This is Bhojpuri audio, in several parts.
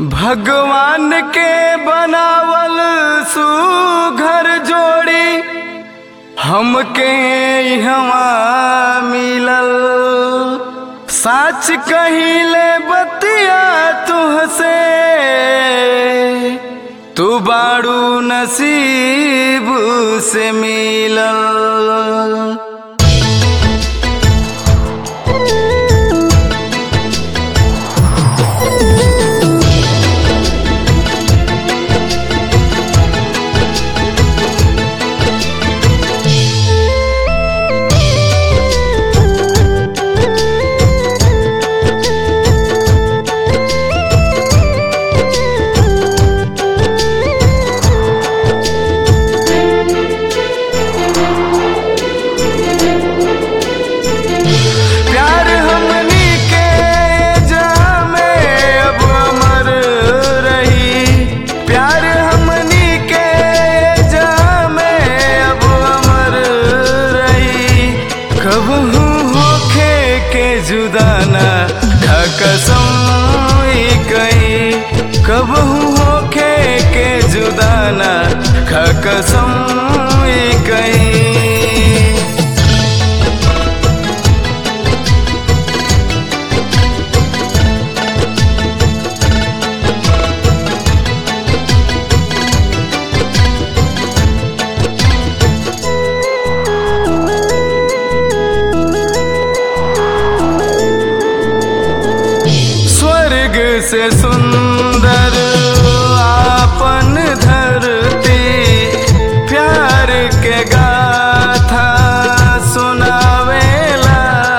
भगवान के बनावल सुघर जोड़ी हमके इहवा मिलल साच कहिले बतिया तुहसे तू बाड़ू नसीब से मिलल प्यार हमनी के जामे अब अमर रही प्यार हमनी के जामे अब अमर रही कबहू होखे के जुदाना खा कसम ई कही कबहू होखे के जुदाना खा कसम ई कही स्वर्ग से सुंदर आपन धरती प्यार के गाथा सुनावेला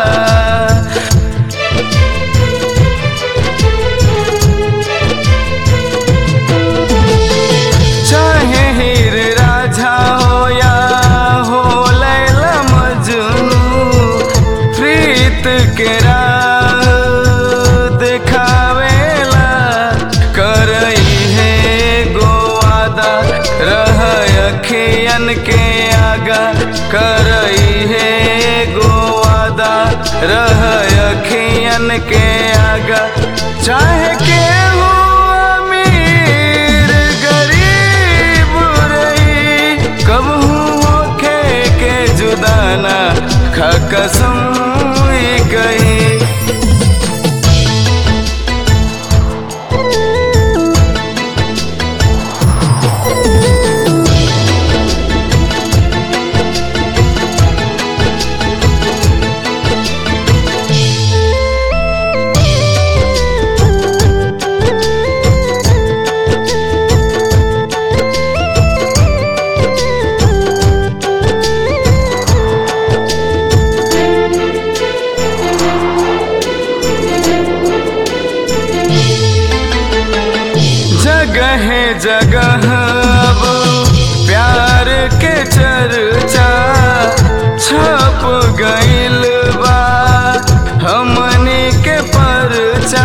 चाहे हीर राझा हो या हो लैला मजनू प्रीत के राह दिखावेला करई है गोवादा रह अखियन के आगा करई है गोवादा रह अखियन के आगा चाहे के हो अमीर गरीब रही कबहू होखे के जुदाना खा कसम ई कही जगह जगह अब प्यार के चर्चा छप गइल बा हमनी के परचा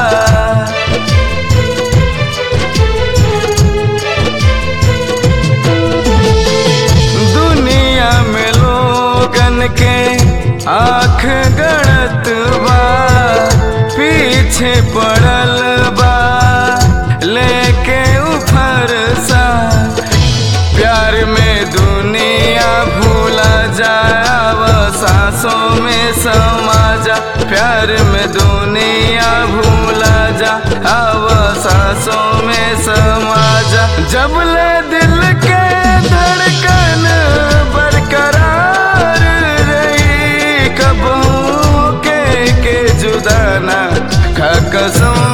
दुनिया में लोगन के आँख गड़त बा पीछे पड़ल बा लेके उफर सा प्यार में दुनिया भूला जाव सांसों में समा जा प्यार में दुनिया भूला जा अब सांसों में समा जा जब ले दिल के धड़कन बरकरार रही कब के के जुदाना खा कसम